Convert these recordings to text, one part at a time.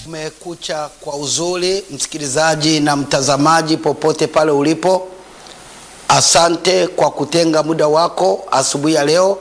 Kumekucha kwa uzuri, msikilizaji na mtazamaji popote pale ulipo, asante kwa kutenga muda wako asubuhi ya leo.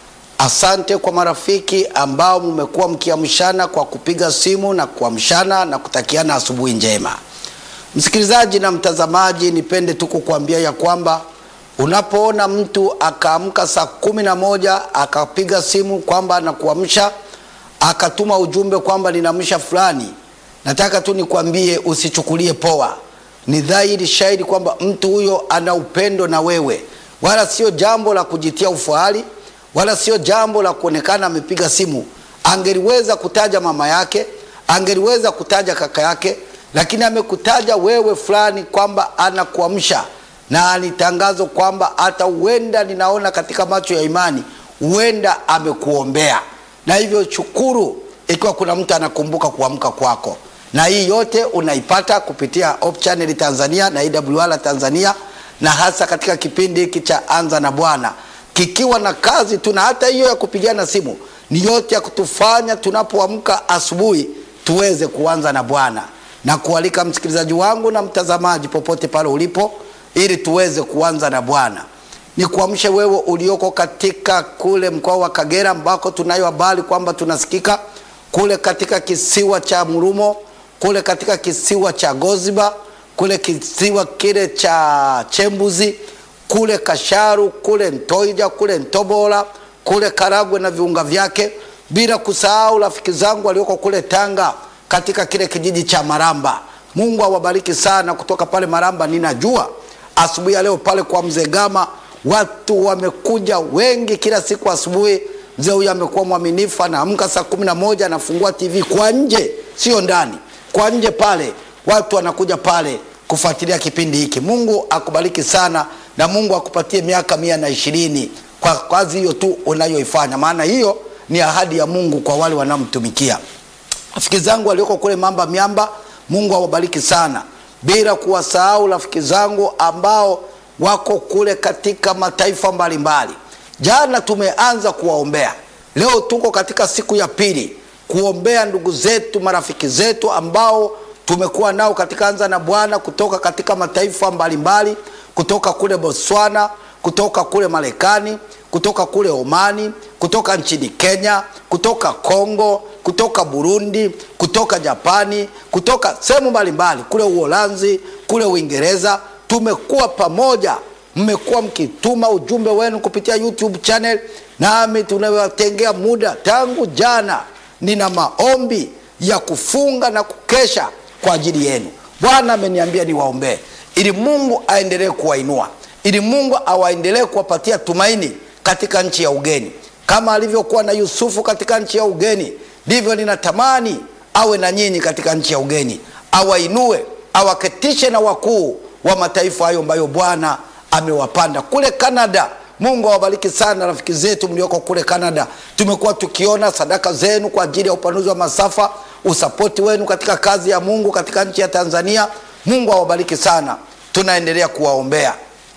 Asante kwa marafiki ambao mmekuwa mkiamshana kwa kupiga simu na kuamshana na kutakiana asubuhi njema. Msikilizaji na mtazamaji, nipende tu kukuambia ya kwamba unapoona mtu akaamka saa kumi na moja akapiga simu kwamba anakuamsha akatuma ujumbe kwamba ninamsha fulani, nataka tu nikwambie usichukulie poa. Ni dhahiri shahidi kwamba mtu huyo ana upendo na wewe, wala sio jambo la kujitia ufahari, wala sio jambo la kuonekana amepiga simu. Angeliweza kutaja mama yake, angeliweza kutaja kaka yake, lakini amekutaja wewe fulani kwamba anakuamsha, na ni tangazo kwamba hata huenda, ninaona katika macho ya imani, huenda amekuombea na hivyo shukuru ikiwa kuna mtu anakumbuka kuamka kwako, na hii yote unaipata kupitia Hope Channel Tanzania na AWR Tanzania, na hasa katika kipindi hiki cha Anza na Bwana kikiwa na kazi tu, na hata hiyo ya kupigana simu ni yote ya kutufanya tunapoamka asubuhi tuweze kuanza na Bwana, na kualika msikilizaji wangu na mtazamaji popote pale ulipo, ili tuweze kuanza na Bwana ni kuamshe wewe ulioko katika kule mkoa wa Kagera ambako tunayo habari kwamba tunasikika kule katika kisiwa cha Murumo, kule katika kisiwa cha Goziba, kule kisiwa kile cha Chembuzi, kule Kasharu, kule Ntoija, kule Ntobola, kule Karagwe na viunga vyake, bila kusahau rafiki zangu walioko kule Tanga katika kile kijiji cha Maramba. Mungu awabariki sana kutoka pale Maramba. Ninajua asubuhi ya leo pale kwa mzee Gama watu wamekuja wengi kila siku asubuhi. Mzee huyu amekuwa mwaminifu, anaamka saa kumi na moja anafungua TV kwa nje, sio ndani, kwa nje pale, watu wanakuja pale kufuatilia kipindi hiki. Mungu akubariki sana na Mungu akupatie miaka mia na ishirini kwa kazi hiyo tu unayoifanya, maana hiyo ni ahadi ya Mungu kwa wale wanaomtumikia. Rafiki zangu walioko kule Mamba Miamba, Mungu awabariki sana, bila kuwasahau rafiki zangu ambao wako kule katika mataifa mbalimbali. Jana tumeanza kuwaombea, leo tuko katika siku ya pili kuombea ndugu zetu, marafiki zetu ambao tumekuwa nao katika Anza na Bwana kutoka katika mataifa mbalimbali, kutoka kule Botswana, kutoka kule Marekani, kutoka kule Omani, kutoka nchini Kenya, kutoka Kongo, kutoka Burundi, kutoka Japani, kutoka sehemu mbalimbali, kule Uholanzi, kule Uingereza tumekuwa pamoja, mmekuwa mkituma ujumbe wenu kupitia YouTube channel, nami tunawatengea muda tangu jana. Nina maombi ya kufunga na kukesha kwa ajili yenu. Bwana ameniambia niwaombee ili Mungu aendelee kuwainua, ili Mungu awaendelee kuwapatia tumaini katika nchi ya ugeni, kama alivyokuwa na Yusufu katika nchi ya ugeni, ndivyo ninatamani awe na nyinyi katika nchi ya ugeni, awainue, awaketishe na wakuu wa mataifa hayo ambayo Bwana amewapanda kule Kanada. Mungu awabariki sana rafiki zetu mlioko kule Kanada. Tumekuwa tukiona sadaka zenu kwa ajili ya upanuzi wa masafa, usapoti wenu katika kazi ya Mungu katika nchi ya Tanzania. Mungu awabariki sana, tunaendelea kuwaombea.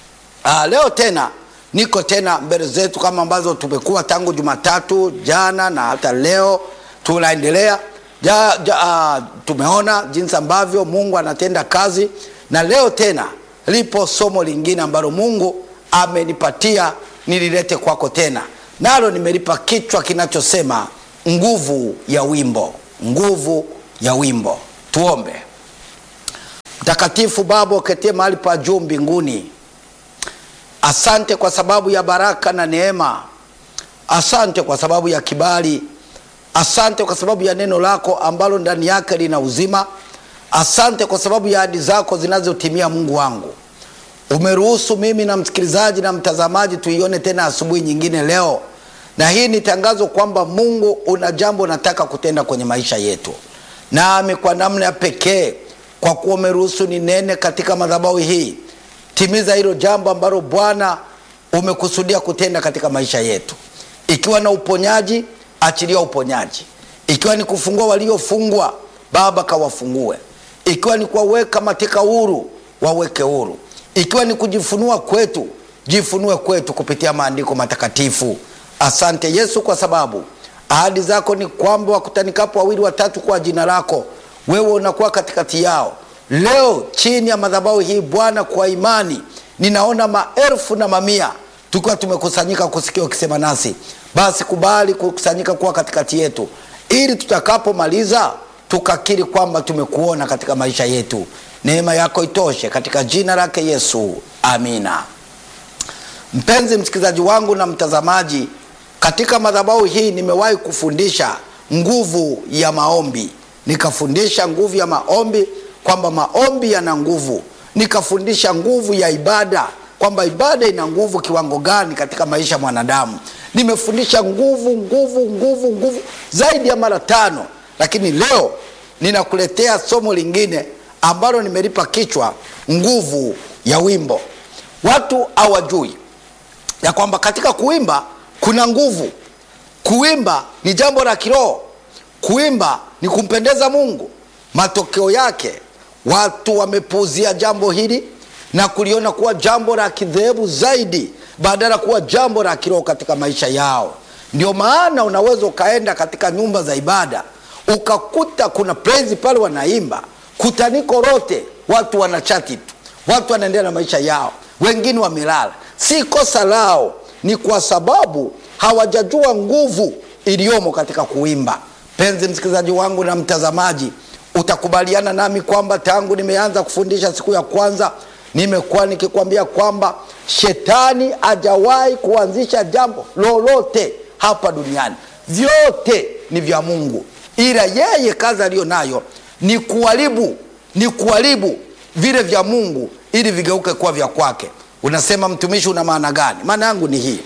Aa, leo tena niko tena mbele zetu kama ambazo tumekuwa tangu Jumatatu jana na hata leo tunaendelea ja, ja, uh, tumeona jinsi ambavyo Mungu anatenda kazi na leo tena lipo somo lingine ambalo Mungu amenipatia nililete kwako tena, nalo nimelipa kichwa kinachosema nguvu ya wimbo. Nguvu ya wimbo. Tuombe. Mtakatifu Baba uketie mahali pa juu mbinguni, asante kwa sababu ya baraka na neema, asante kwa sababu ya kibali, asante kwa sababu ya neno lako ambalo ndani yake lina uzima Asante kwa sababu ya ahadi zako zinazotimia. Mungu wangu, umeruhusu mimi na msikilizaji na mtazamaji tuione tena asubuhi nyingine leo, na hii ni tangazo kwamba Mungu una jambo nataka kutenda kwenye maisha yetu, nami kwa namna ya pekee, kwa kuwa umeruhusu ni nene katika madhabahu hii, timiza hilo jambo ambalo Bwana umekusudia kutenda katika maisha yetu, ikiwa na uponyaji, achilia uponyaji, ikiwa ni kufungua waliofungwa, Baba kawafungue ikiwa ni kuwaweka mateka huru, waweke huru. Ikiwa ni kujifunua kwetu, jifunue kwetu kupitia maandiko matakatifu. Asante Yesu, kwa sababu ahadi zako ni kwamba wakutanikapo wawili watatu kwa jina lako, wewe unakuwa katikati yao leo chini ya madhabahu hii Bwana, kwa imani ninaona maelfu na mamia tukiwa tumekusanyika kusikia ukisema nasi. Basi kubali kukusanyika kuwa katikati yetu, ili tutakapomaliza tukakiri kwamba tumekuona katika maisha yetu. Neema yako itoshe, katika jina lake Yesu, amina. Mpenzi msikilizaji wangu na mtazamaji, katika madhabahu hii nimewahi kufundisha nguvu ya maombi, nikafundisha nguvu ya maombi kwamba maombi yana nguvu, nikafundisha nguvu ya ibada kwamba ibada ina nguvu kiwango gani katika maisha ya mwanadamu. Nimefundisha nguvu nguvu nguvu nguvu zaidi ya mara tano, lakini leo ninakuletea somo lingine ambalo nimelipa kichwa nguvu ya wimbo. Watu hawajui ya kwamba katika kuimba kuna nguvu. Kuimba ni jambo la kiroho, kuimba ni kumpendeza Mungu. Matokeo yake watu wamepuuzia jambo hili na kuliona kuwa jambo la kidhehebu zaidi badala kuwa jambo la kiroho katika maisha yao. Ndio maana unaweza ukaenda katika nyumba za ibada ukakuta kuna praise pale wanaimba, kutaniko lote watu wanachati tu, watu wanaendelea na maisha yao, wengine wamelala. Si kosa lao, ni kwa sababu hawajajua nguvu iliyomo katika kuimba. Penzi msikilizaji wangu na mtazamaji, utakubaliana nami kwamba tangu nimeanza kufundisha siku ya kwanza nimekuwa nikikwambia kwamba shetani hajawahi kuanzisha jambo lolote hapa duniani, vyote ni vya Mungu, ila yeye kazi aliyo nayo ni kuharibu, ni kuharibu vile vya Mungu ili vigeuke kuwa vya kwake. Unasema mtumishi, una maana gani? Maana yangu ni hii,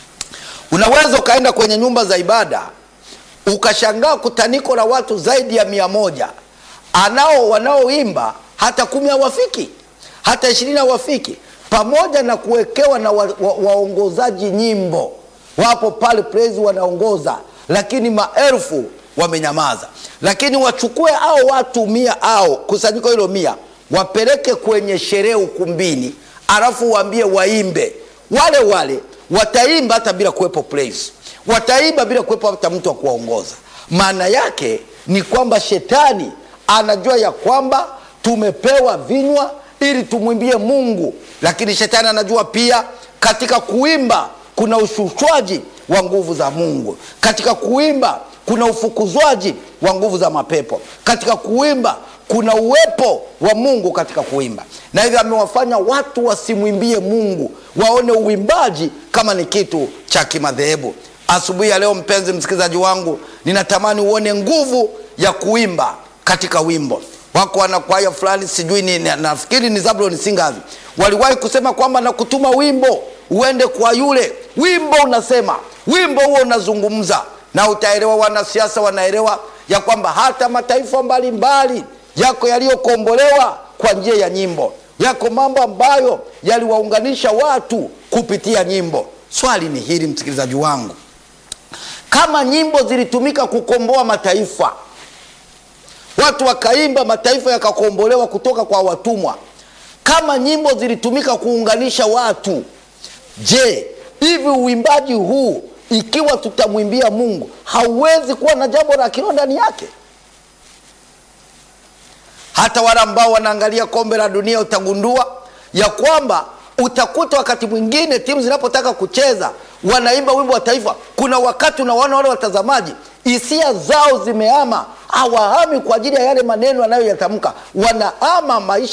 unaweza ukaenda kwenye nyumba za ibada ukashangaa kutaniko la watu zaidi ya mia moja anao wanaoimba hata kumi hawafiki hata ishirini hawafiki, pamoja na kuwekewa na wa, wa, waongozaji nyimbo wapo pale praise wanaongoza, lakini maelfu wamenyamaza. Lakini wachukue hao watu mia au kusanyiko hilo mia wapeleke kwenye sherehe ukumbini, alafu waambie waimbe, wale wale wataimba hata bila kuwepo praise, wataimba bila kuwepo hata mtu wa kuwaongoza. Maana yake ni kwamba shetani anajua ya kwamba tumepewa vinywa ili tumwimbie Mungu, lakini shetani anajua pia katika kuimba kuna ushushwaji wa nguvu za Mungu. Katika kuimba kuna ufukuzwaji wa nguvu za mapepo. Katika kuimba kuna uwepo wa Mungu katika kuimba, na hivyo amewafanya watu wasimwimbie Mungu, waone uimbaji kama ni kitu cha kimadhehebu. Asubuhi ya leo, mpenzi msikilizaji wangu, ninatamani uone nguvu ya kuimba katika wimbo wako wanakwaya fulani sijui ni, nafikiri ni Zabulon Singers waliwahi kusema kwamba nakutuma wimbo uende kwa yule wimbo, unasema wimbo huo unazungumza na utaelewa. Wanasiasa wanaelewa ya kwamba hata mataifa mbalimbali yako yaliyokombolewa kwa njia ya nyimbo, yako mambo ambayo yaliwaunganisha watu kupitia nyimbo. Swali ni hili, msikilizaji wangu, kama nyimbo zilitumika kukomboa mataifa watu wakaimba, mataifa yakakombolewa kutoka kwa watumwa. Kama nyimbo zilitumika kuunganisha watu, je, hivi uimbaji huu ikiwa tutamwimbia Mungu hauwezi kuwa na jambo la kiroho ndani yake? Hata wale ambao wanaangalia kombe la dunia utagundua ya kwamba utakuta wakati mwingine timu zinapotaka kucheza wanaimba wimbo wa taifa. Kuna wakati unawaona wale watazamaji hisia zao zimehama, hawahami kwa ajili ya yale maneno anayoyatamka, wanahama maisha